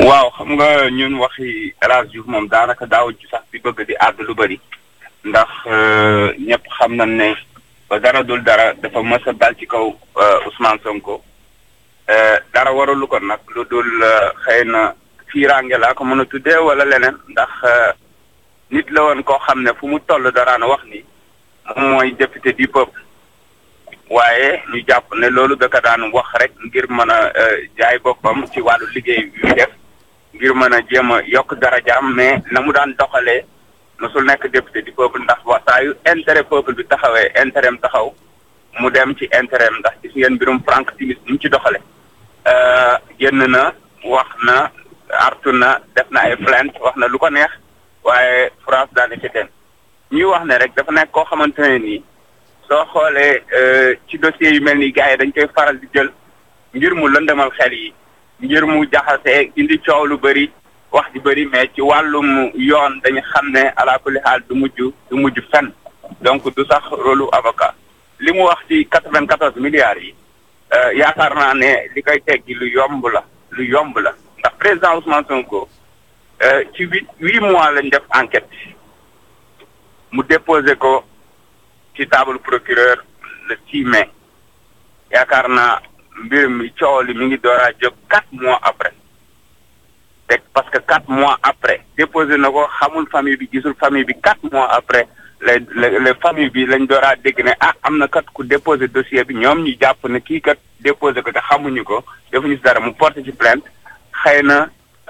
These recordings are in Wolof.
waaw xam nga ñun waxi El Hadj Diouf moom daanaka daaw ci sax di bëgg di àdd lu bëri ndax ñëpp xam nañ ne ba dara dul dara dafa mës a dal ci kaw Ousmane Sonko dara waralu ko nag lu dul xëy na fiiraange laa ko mën a tuddee wala leneen ndax nit la woon koo xam ne fu mu toll daraan wax ni moom mooy député du peuple waaye ñu jàpp ne loolu da ko daan wax rek ngir mën a jaay boppam ci wàllu liggéey bi muy def ngir mën a jéem a yokk darajaam mais na mu daan doxalee mosul nekk député du peuple ndax wax saa yu intérêt peuple bi taxawee intérêt am taxaw mu dem ci intérêt am ndax gis ngeen mbirum Franck Timis ni mu ci doxale génn na wax na artu na def na ay plainte wax na lu ko neex waaye France daal ci den ñuy wax ne rek dafa nekk koo xamante ne nii soo xoolee ci dossier yu mel ni gars yi dañ koy faral di jël ngir mu lëndëmal xel yi ngir mu jaxase indi coow lu bëri wax ji bëri mais ci wàllum yoon dañu xam ne ala kulli xaal du mujj du mujj fenn donc du sax rôlu avocat li mu wax ci quatre-vingt-quatorze milliards yi yaakaar naa ne li koy teggi lu yomb la lu yomb la ndax président Ousmane Sonko ci huit huit mois lañ def enquête mu déposé ko ci table procureur le 6 mai yaakaar naa mbir mi coow li mi ngi door a jóg quatre mois après te parce que quatre mois après déposé na ko xamul famille bi gisul famille bi quatre mois après les les famille bi lañ door a dégg ne ah am na kat ku déposé dossier bi ñoom ñu jàpp ne kii kat déposé ko te xamuñu ko defuñu si dara mu porté ci plainte xëy na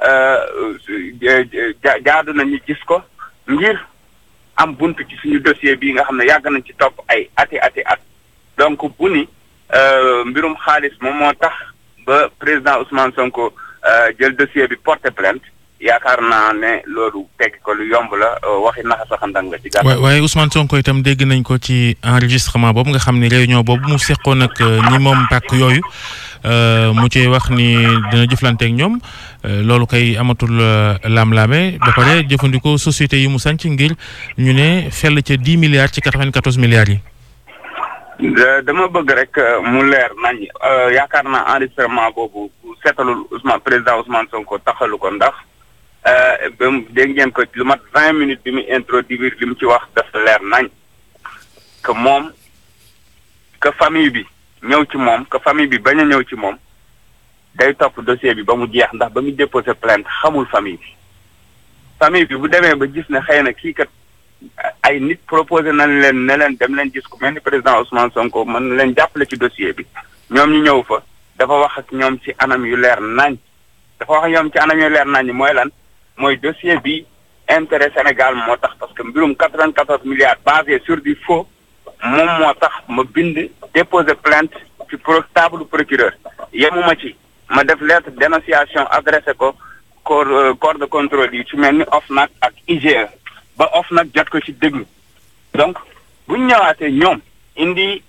jaadu na ñu gis ko ngir am buntu ci suñu dossier bii nga xam ne yàgg nañ ci topp ay ati ati at donc bu ni mbirum xaalis moom moo tax ba président Ousmane Sonko jël dossier bi porté plainte yaakaar naa ne loolu tekki ko lu yomb la waxi naxa saxandang la ci gàttal. waaye Ousmane Sonko itam dégg nañ ko ci enregistrement boobu nga xam ne réunion boobu mu seqoon ak ñi moom pàkk yooyu mu ci wax ni dina jëflante ak ñoom loolu kay amatul laam-laame ba pare jëfandikoo société yi mu sanc ngir ñu ne fell ca dix milliards ci quatre-vingt-quatorze milliards yi. dama bëgg rek mu leer nañ yaakaar naa enregistrement boobu seetalul Ousmane président Ousmane Sonko taxalu ko ndax ba mu dégg ngeen ko lu mat vingt minutes bi mu introduire li mu ci wax dafa leer nañ que moom que famille bi ñëw ci moom que famille bi bañ a ñëw ci moom day topp dossier bi ba mu jeex ndax ba mu déposé plainte xamul famille bi famille bi bu demee ba gis ne xëy na kii kat ay nit proposé nañ leen ne leen dem leen gis ku mel ni président Ousmane Sonko mën na leen jàppale ci dossier bi ñoom ñu ñëw fa dafa wax ak ñoom ci anam yu leer nañ dafa wax ak ñoom ci anam yu leer nañ mooy lan mooy dossier bi intérêt Sénégal moo tax parce que mbirum quatre-vingt-quatorze milliards basé sur du faux moom moo tax ma bind déposer plainte ci pro table procureur yemuma ci ma def lettre dénonciation adressé ko corps corps de contrôle yi ci mel ni OFNAC ak IGE ba OFNAC jot ko ci déglu donc bu ñu ñëwaatee ñoom indi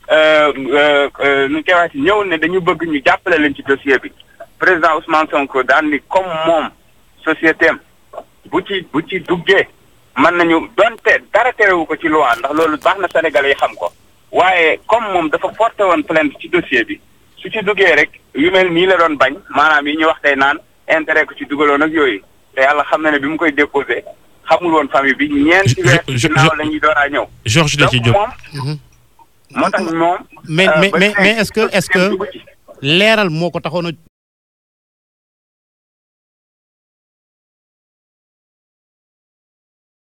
nu ñu koy waxee ñëw ne dañu bëgg ñu jàppale leen ci dossier bi président Ousmane Sonko daan ni comme moom société am bu ci bu ci duggee mën nañu donte dara terewu ko ci loi ndax loolu baax na Sénégalais yi xam ko waaye comme moom dafa porté woon plainte ci dossier bi su ci duggee rek yu mel nii la doon bañ maanaam yi ñu wax tey naan intérêt ko ci dugaloon ak yooyu te yàlla xam na ne bi mu koy déposé xamul woon famille bi ñeenti weer ginnaaw la ñuy door a ñëw. Georges da ci jóg moom moo tax moom. mais mais mais est-ce que est-ce que leeral moo ko taxoon a